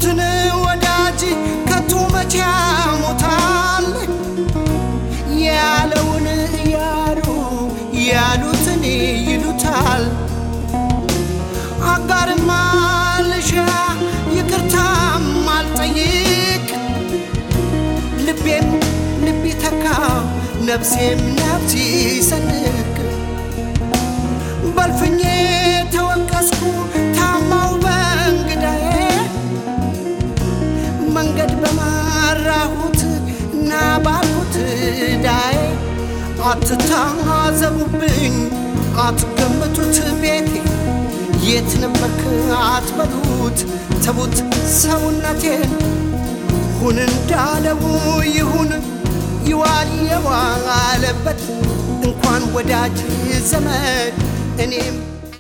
ያሉትን ወዳጅ ከቶ መቼ ያሞታል ያለውን እያሉ ያሉትን ይሉታል አጋርም አልሻ ይቅርታም አልጠይቅ ልቤም ልብ ይተካ ነፍሴም ነፍስ ይሰንቅ በልፍኜ ተወቀስኩ ታማው በእንግዳዬ መንገድ በመራሁት እና ባልኩት ዳዬ አትታዘቡብኝ አትገምቱት ቤቴ የት ነበርክ አትበሉት ተቡት ሰውነቴን ሁን እንዳለው ይሁን ይዋል የዋለበት እንኳን ወዳጅ ዘመድ እኔም